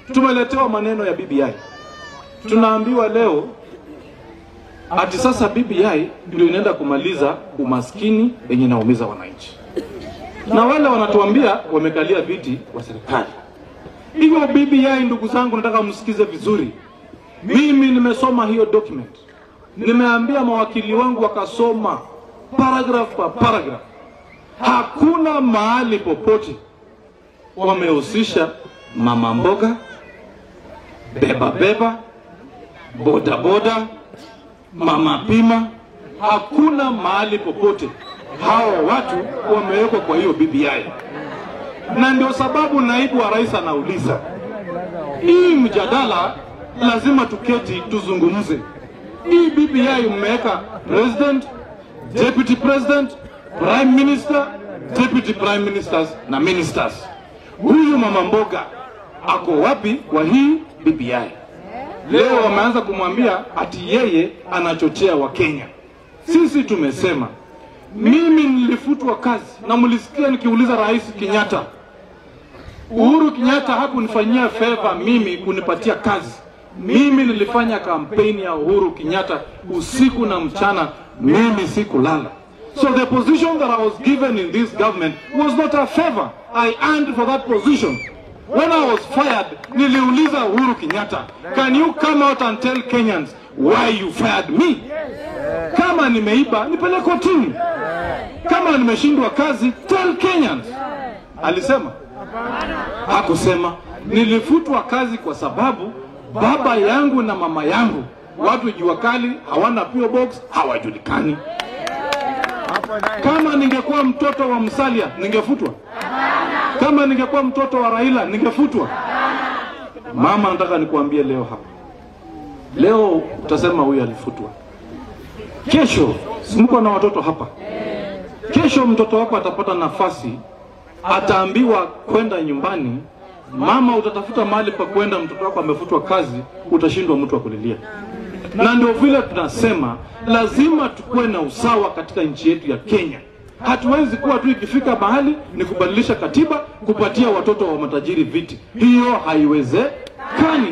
tumeletewa maneno ya BBI, tunaambiwa leo ati sasa BBI ndio inaenda kumaliza umaskini yenye inaumiza wananchi, na wale wanatuambia wamekalia viti wa serikali. Hiyo BBI, ndugu zangu, nataka msikize vizuri. Mimi nimesoma hiyo document, nimeambia mawakili wangu wakasoma paragraph kwa paragraph. Hakuna mahali popote wamehusisha mama mboga, beba beba, boda boda, mama pima. Hakuna mahali popote hawa watu wamewekwa kwa hiyo BBI, na ndio sababu naibu wa rais anauliza hii mjadala, lazima tuketi tuzungumze. Hii BBI mmeweka president, deputy president, prime minister, deputy prime ministers na ministers. Huyu mama mboga ako wapi kwa hii BBI? Leo wameanza kumwambia ati yeye anachochea Wakenya. Sisi tumesema, mimi nilifutwa kazi na mlisikia nikiuliza Rais Kenyatta. Uhuru Kenyatta hakunifanyia favor mimi kunipatia kazi. Mimi nilifanya kampeni ya Uhuru Kenyatta usiku na mchana, mimi sikulala. So the position that I was given in this government was not a favor. I earned for that position. When I was fired, niliuliza Uhuru Kenyatta, can you come out and tell Kenyans why you fired me? Kama nimeiba, nipeleke kotini. Kama nimeshindwa kazi, tell Kenyans. Alisema? Hakusema. Nilifutwa kazi kwa sababu baba yangu na mama yangu watu jua kali hawana PO box, hawajulikani. Kama ningekuwa mtoto wa Musalia ningefutwa? Kama ningekuwa mtoto wa Raila ningefutwa? Mama, nataka nikuambie leo hapa, leo utasema huyu alifutwa. Kesho si mko na watoto hapa, kesho mtoto wako atapata nafasi, ataambiwa kwenda nyumbani. Mama, utatafuta mahali pa kwenda, mtoto wako amefutwa kazi, utashindwa mtu wa kulilia na ndio vile tunasema lazima tukuwe na usawa katika nchi yetu ya Kenya. Hatuwezi kuwa tu ikifika mahali ni kubadilisha katiba kupatia watoto wa matajiri viti, hiyo haiwezekani.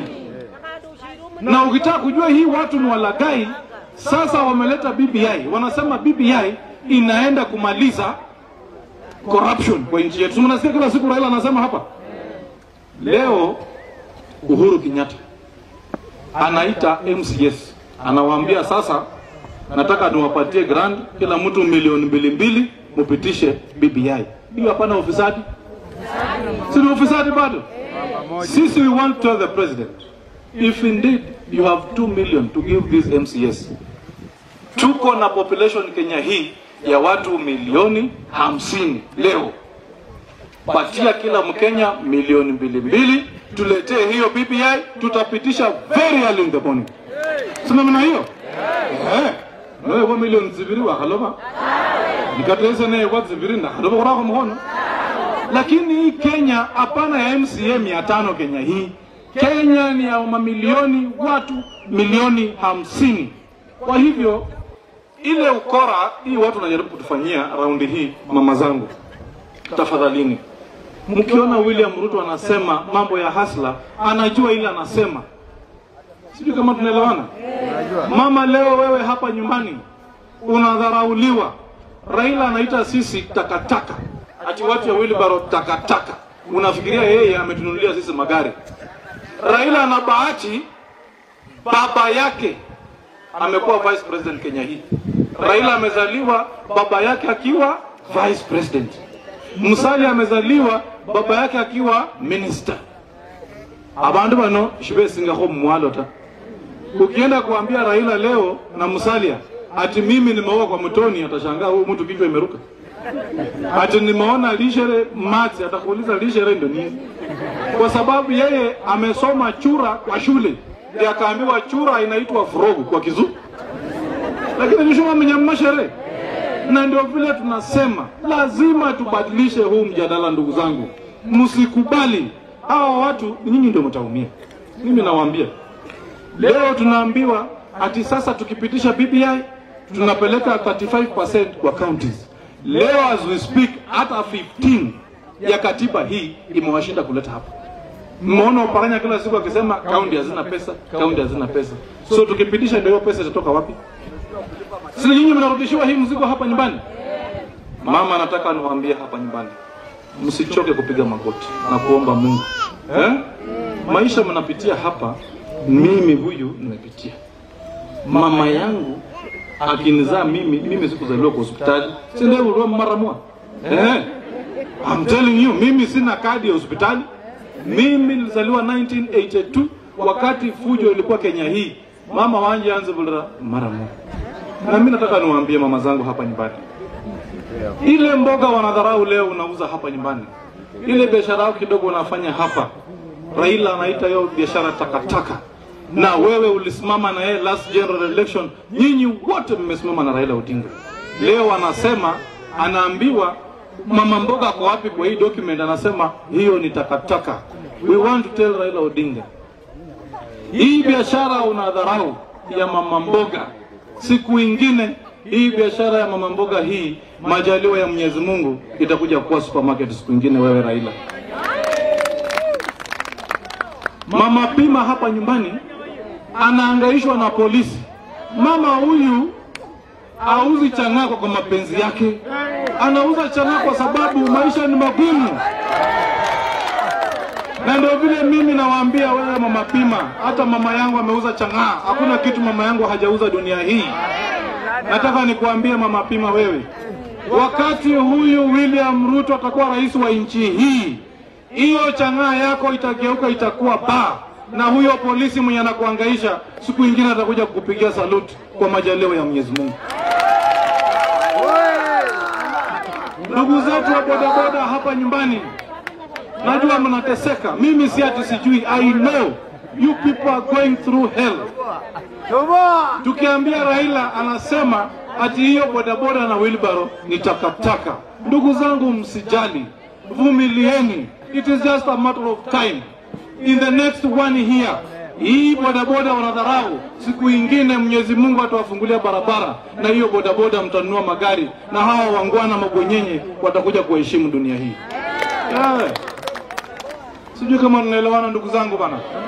Na ukitaka kujua hii watu ni walagai, sasa wameleta BBI, wanasema BBI inaenda kumaliza corruption kwa nchi yetu. Mnasikia kila siku Raila anasema hapa. Leo Uhuru Kenyatta anaita MCS anawaambia sasa, nataka niwapatie grant kila mtu milioni mbili mbili, mupitishe BBI. Hiyo hapana ufisadi? Si ni ufisadi bado? Sisi we want to tell the president if indeed you have 2 million to give this MCS. Tuko na population Kenya hii ya watu milioni hamsini leo, patia kila Mkenya milioni mbili mbili, tuletee hiyo BBI, tutapitisha very early in the morning. Sina maana hiyo? Eh. Nawe kwa milioni zibiri wa haloba. Nikatesa naye kwa zibiri na haloba kwa mhono. Lakini hii Kenya hapana ya MCA mia tano Kenya hii. Kenya ni ya mamilioni watu milioni hamsini. Kwa hivyo ile ukora hii watu wanajaribu kutufanyia raundi hii, mama zangu, tafadhalini, mkiona William Ruto anasema mambo ya hasla, anajua ile anasema Sijui kama tunaelewana. Mama, leo wewe hapa nyumbani unadharauliwa. Raila anaita sisi takataka, ati watu ya wheelbarrow takataka. Unafikiria yeye ametununulia sisi magari? Raila ana bahati, baba yake amekuwa vice president Kenya hii. Raila amezaliwa baba yake akiwa vice president. Musalia amezaliwa baba yake akiwa minister. Abandu bano shibesingaho mumwalo ta ukienda kuambia Raila leo na Musalia ati mimi nimeoa kwa mtoni, atashangaa huyu mtu kichwa imeruka. Ati nimeona lishere mati, atakuuliza lishere ndio nini? Kwa sababu yeye amesoma chura kwa shule, ndio akaambiwa chura inaitwa frogu kwa Kizungu, lakini nishuma mnyamashere. Na ndio vile tunasema lazima tubadilishe huu mjadala, ndugu zangu, msikubali hawa watu, nyinyi ndio mtaumia. Mimi nawaambia Leo tunaambiwa ati sasa tukipitisha BBI tunapeleka 35% kwa counties. Leo as we speak hata 15 ya katiba hii imewashinda kuleta hapa. Mmeona Oparanya kila siku akisema kaunti hazina pesa, kaunti hazina pesa. So tukipitisha ndio hiyo pesa itatoka wapi? Si nyinyi mnarudishiwa hii mzigo hapa nyumbani? Mama, nataka niwaambie hapa nyumbani, msichoke kupiga magoti na kuomba Mungu eh? Maisha mnapitia hapa, mimi huyu nimepitia. Mama yangu akinizaa mimi, mimi sikuzaliwa kwa hospitali, si ndio? Ulikuwa mara moja eh? I'm telling you, mimi sina kadi ya hospitali. Mimi nilizaliwa 1982 wakati fujo ilikuwa Kenya hii. Mama wanje anze vulira mara moja. Na mimi nataka niwaambie mama zangu hapa nyumbani, ile mboga wanadharau leo unauza hapa nyumbani, ile biashara yao kidogo unafanya hapa, Raila anaita hiyo biashara takataka, na wewe ulisimama na yeye last general election. Nyinyi wote mmesimama na Raila Odinga. Leo anasema anaambiwa mama mboga ako wapi kwa hii document? Anasema hiyo ni takataka. We want to tell Raila Odinga, hii biashara unadharau ya mama mboga, siku ingine hii biashara ya mama mboga hii, majaliwa ya Mwenyezi Mungu, itakuja kuwa supermarket siku ingine. Wewe Raila, mama Pima hapa nyumbani anaangaishwa na polisi. Mama huyu auzi chang'aa kwa mapenzi yake, anauza chang'aa kwa sababu maisha ni magumu. Na ndio vile mimi nawaambia wewe mama Pima, hata mama yangu ameuza chang'aa. Hakuna kitu mama yangu hajauza dunia hii. Nataka nikuambie mama Pima, wewe wakati huyu William Ruto atakuwa rais wa nchi hii, hiyo chang'aa yako itageuka itakuwa baa, na huyo polisi mwenye anakuangaisha siku ingine atakuja kukupigia saluti kwa majaliwa ya Mwenyezi Mungu. Ndugu zetu wa bodaboda hapa nyumbani, najua mnateseka. Mimi si ati sijui, I know you people are going through hell. Tukiambia Raila anasema ati hiyo bodaboda na wheelbarrow ni takataka. Ndugu zangu, msijali, vumilieni, it is just a matter of time. In the next one year hii bodaboda wanadharau, siku ingine Mwenyezi Mungu atawafungulia barabara, na hiyo bodaboda mtanunua magari, na hawa wangwana mabwenyenye watakuja kuheshimu dunia hii. Yeah. Sijui kama tunaelewana ndugu zangu bana.